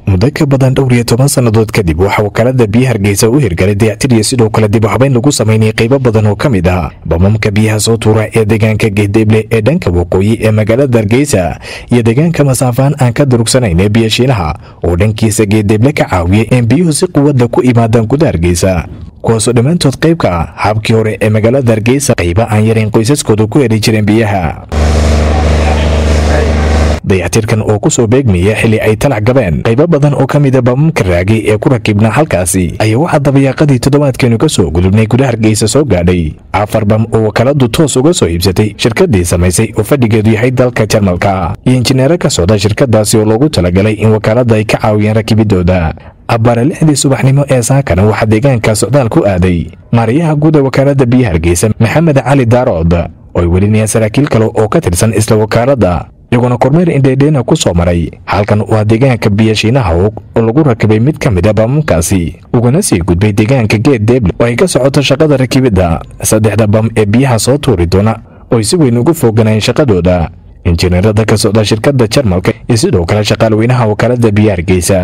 muddo ka badan dhowr iyo toban sannadood kadib waxaa wakaalada biyaha hargeysa u hirgalay dayactir iyo sidoo kale dib u habeyn lagu samaynayay qaybo badan oo ka mid ah bamamka biyaha soo tuura ee deegaanka geedeeble ee dhanka waqooyi ee magaalada hargeysa iyo deegaanka masaafaan aan ka durugsanayn ee biyashiinaha oo dhankiisa geedeeble ka caawiyay in biyuhu si quwadda ku imaadaan guda hargeysa kuwaasoo dhammaantood qayb ka ah habkii hore ee magaalada hargeysa qayba aan yarayn qoysaskooda ku heli jireen biyaha dayactirkan oo ku soo beegmaya xilli ay talac gabeen qaybo badan oo ka mida bamamka raagay ee ku rakibnaa halkaasi ayaa waxaa dabayaaqadii toddobaadkeenu ka soo gudubnay gudaha hargeysa soo gaadhay afar bam oo wakaaladu toos uga soo iibsatay shirkadii samaysay oo fadhigeedu yahay dalka jarmalka iyo injineero ka socda shirkadaasi oo loogu talagalay in wakaalada ay ka caawiyaan rakibidooda abbaare lixdii subaxnimo ee saakana waxaa deegaanka socdaal ku aaday maarayaha guud ee wakaalada biyaha hargeysa maxamed cali daarood oo ay welinayaan saraakiil kale oo ka tirsan isla wakaalada iyaguna kormeer indheedheena ku soo maray halkan waa deegaanka biyashiinaha og oo lagu rakibay mid ka mid a bamamkaasi ugana sii gudbay deegaanka geed deeble oo ay ka socoto shaqada rakibidda saddexda bam ee biyaha soo tuuri doona oo ay si weyn ugu foganayeen shaqadooda injineerada ka socda shirkadda jarmalka iyo sidoo kale shaqaalweynaha wakaalada biyaha hargeysa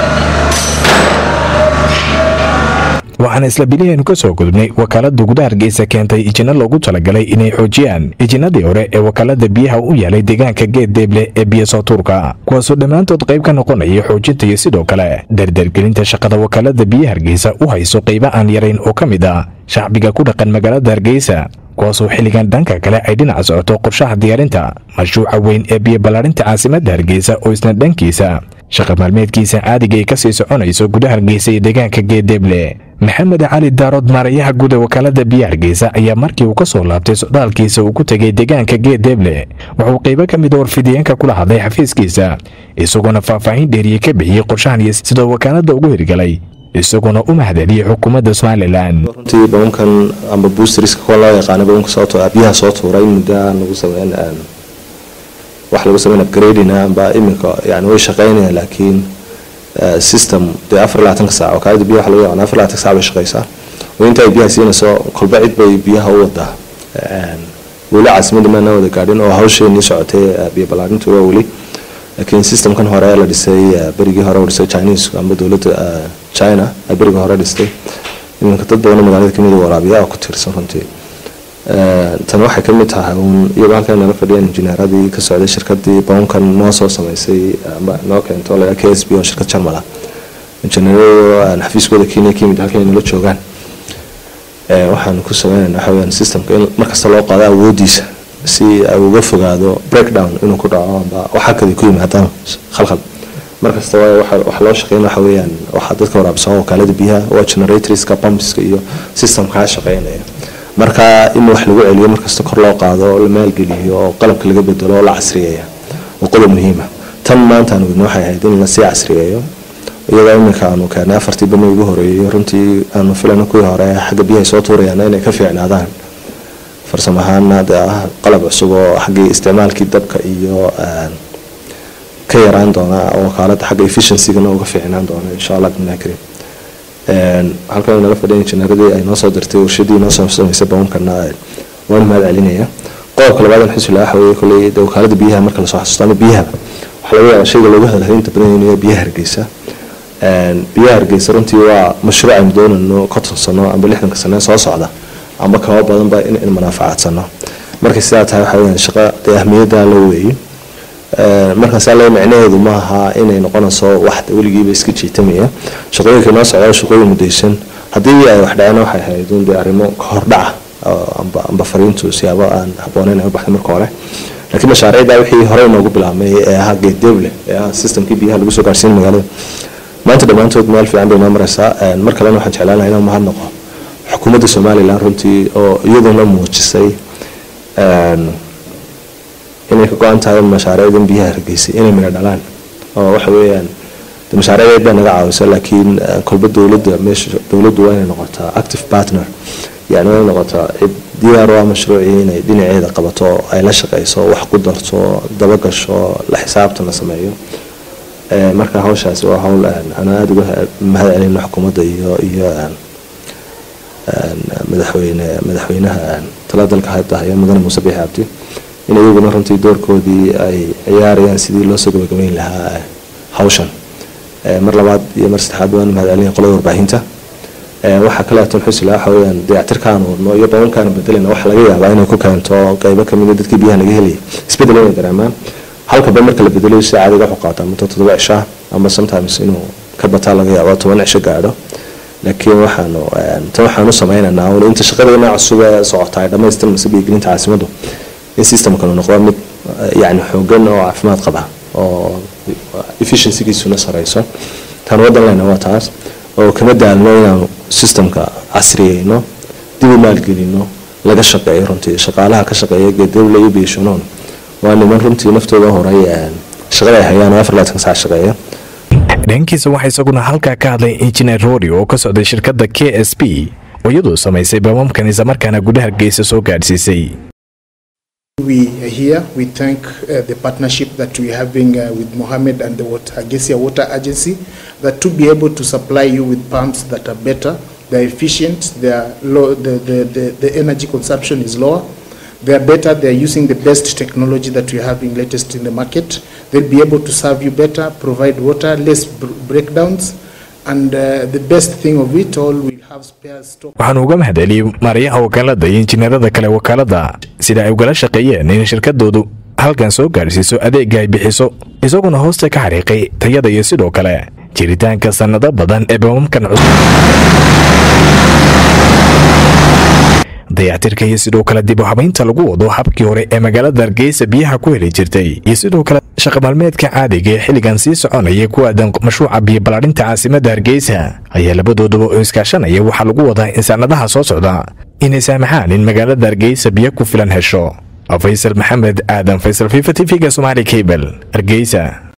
waxaana isla bilihaynu ka soo gudubnay wakaalada gudaha hargeysa keentay ijinno loogu talagalay inay xoojiyaan ijinadii hore ee wakaalada biyaha u yaalay deegaanka geed deeble ee biyasoo tuurka kuwaasoo dhammaantood qayb ka noqonaya xoojinta iyo sidoo kale dardargelinta shaqada wakaalada biyaha hargeysa u hayso qayba aan yarayn oo ka mid ah shacbiga ku dhaqan magaalada hargeysa kuwaasoo xilligan dhanka kale ay dhinaca socoto qorshaha diyaarinta mashruuca weyn ee biyo ballaarinta caasimadda hargeysa oo isna dhankiisa shaqa maalmeedkiisa caadiga ay ka sii soconayso gudaha hargeysa iyo deegaanka geedeeble maxamed cali daarood maarayaha guud ee wakaalada biyaha hargeysa ayaa markii uu ka soo laabtay socdaalkiisa uu ku tegay deegaanka geedeeble wuxuu qaybo ka mid a warfidiyeenka kula hadlay xafiiskiisa isagoona faahfaahin dheeriye ka bixiyey qorshahan iyo sidoo wakaalada ugu hirgalay isagoona u mahadceliyey xukuumadda somalilan runtii bamamkan amba boosteriska kuwa loo yaqaano bamamka soo biyaha soo tuuray muddaa lagu sameyn wax lagu sameyn upgrading amba iminka yani way shaqeynayaan laakiin system dee afar labaatanka saac wakaalada biyaha waxa lagu yaqaan afar labaatanka saac bay shaqeysaa oo inta ay biyaha siinayso kolba cid bay biyaha u wadaa weli caasimadda maana wada gaadhin oo hawsheenii socotay biyo ballaarintu waa weli laakiin systemkan hore la dhisay berigii hore dhisay chinese amba dowladda china ay berigii hore dhistay iminka dad badan magaalada kamid waraabiya oo ku tiirsan runtii tan waxay kamid tahay uun iyagoo halkan nala fadhiyaan injineeradii ka socday shirkadii bamamkan noo soo sameysay ama noo keento la k s b oo shirkad jarmala injineeradu xafiiskooda kenya ka yimid halkan nala joogaan waxaan ku sameynayna waxa weyaan systemka in markasta loo qaado awoodiisa si ay uga fogaado breakdown inuu ku dhaco amba waxa kadi ku yimaadaan khalkhal markasta waxa loo shaqeyn waxa weeyaan waxaa dadka waraabsan wakaalada biyaha waa generatorska pumpska iyo systemkaa shaqeynaya marka in wax lagu celiyo markasta kor loo qaado la maalgeliyo oo qalabka laga bedelo oo la casriyeeya waa qodob muhiima tan maanta aan wadno waxay ahayd in lasii casriyeeyo iyadoo iminka aanu keenay afartii bani ugu horeeyey runtii aanu filayno kuwii hore xagga biyahay soo tuurayaan inay ka fiicnaadaan farsamo ahaana dee ah qalab cusub oo xaggii isticmaalkii dabka iyo ka yaraan doona wakaalada xagga efficiency-gana uga fiicnaan doona insha allah bimillah karim halkan nala fadhiya injineeradii ay noo soo dirtay warshadii noo soo samaysay bamamkana waan mahad celinaya qodobka labaad aan xusula waxa weeye kolley dee wakaalada biyaha marka lasoo xasuusto ama biyaha waxaa laga yaabaa shayga looga hadlahay inta badan inuu yahay biyaha hargeysa biyaha hargeysa runtii waa mashruuc aynu doonayno konton sano amba lixdanka sane soo socda amba kaba badanba in in manaafacadsano markay sidaa tahay waxa weyaan shaqo dee ahmiyadda la weeyey markaas alle micnaheedu maaha inay noqonayso wax weligiiba iska jiitamaya shaqooyinka noo socda shaqooyin mudaysan haddii ay wax dhaceen waxay ahayd un dee arrimo ka hordhaca amba amba fariintu siyaabo aan habbooneyn ay u baxday marka hore laakiin mashaariicda wixii horey noogu bilaabmay ee ahaa geeddeeble ee ahaa systemkii biyaha lagu soo gaarsiin magaalada maanta dhammaantood meel fiican bay noo maraysaa mar kalena waxaan jeclaan lahaa inaan mahad noqo xukuumadda somalilan runtii oo iyaduna muujisay inay ka go-an tahay mashaariicdan biyaha hargeysay inay midho dhalaan oo waxa weeyaan mashaariicdeed baa naga caawisa laakiin kolba dowladda meesha dowladdu waa inay noqotaa active partner yani waa inay noqotaa cid diyaar waa mashruucii inay dhinaceeda qabato ay la shaqeyso wax ku darto dabagasho la xisaabtan la sameeyo marka hawshaasi waa hawl aan aada uga mahad celino xukuumadda iyo iyo madaxweyne madaxweynaha tala dalka hadda haya mudane muuse biixi cabdi in iyaguna runtii doorkoodii ay ciyaarayaan sidii loo soo gabagabeyn lahaa hawshan mar labaad iyo mar saddexaad waan mahadcelinayaa qolada warbaahinta waxaa kaleeto xusila waxa weeyaan dayactirkaan wadno iyo babankaan bedelina waxa laga yaabaa inay ku keento qeybo kamid dadkii biyaha laga helaya isbedel inay dareemaan halka ba marka la bedelayo si caadiga wuxuu qaataa muddo toddoba cishaa ama sometimes inuu ka bataa laga yaabo toban cisho gaadho laakiin waxaanu tan waxaanu sameynaynaa un inta shaqadeena cusub ee socota ay dhamaystir mise biyogelinta caasimaddu in systemkanu noqdo mid yani xoogan oo caafimaad qaba oo efficiencygiisuna sareyso tan wadan leyna waa taas oo kama daalno inaanu systemka casriyeyno dib u maalgelino laga shaqeeyo runtii shaqaalaha ka shaqeeya geedawle iyo biishanoon waa niman runtii naftooda horay shaqada ay hayaan oo afar laatan saac shaqeeya dhankiisa waxaa isaguna halkaa ka hadlay injineer rodi oo ka socday shirkadda k s b oo iyadoo samaysay bamamkan islamarkaana gudaha hargeysa soo gaadhsiisay We are here. We thank uh, the partnership that we're having uh, with Mohammed and the water, Hargeisa Water Agency that to be able to supply you with pumps that are better, they're efficient, they are low, the, the, the, the energy consumption is lower, they are better, they are using the best technology that we're having latest in the market. They'll be able to serve you better, provide water, less br breakdowns, and uh, the best thing of it all, we'll have spare stock. waxaanu uga mahadceliyey maaryaha wakaalada iyo injineerada kale wakaalada sida ay ugala shaqeeyeen in shirkadoodu halkan soo gaadhsiiso adeega ay bixiso isaguna hoosta ka xariiqay tayada iyo sidoo kale jiritaanka sannado badan ee bamamkan cusub dayactirka iyo sidoo kale dib u habaynta lagu wado habkii hore ee magaalada hargeysa biyaha ku heli jirtay iyo sidoo kale shaqa maalmeedka caadiga ee xilligan sii soconaya ku aadan mashruuca biyo ballaarinta caasimadda hargeysa ayaa labadooduba oo iskaashanaya waxaa lagu wadaa in sannadaha soo socda inay saamaxaan in magaalada hargeysa biyo ku filan hesho faysal maxamed aadan faysal fifa t v-ga somaali cable hargeysa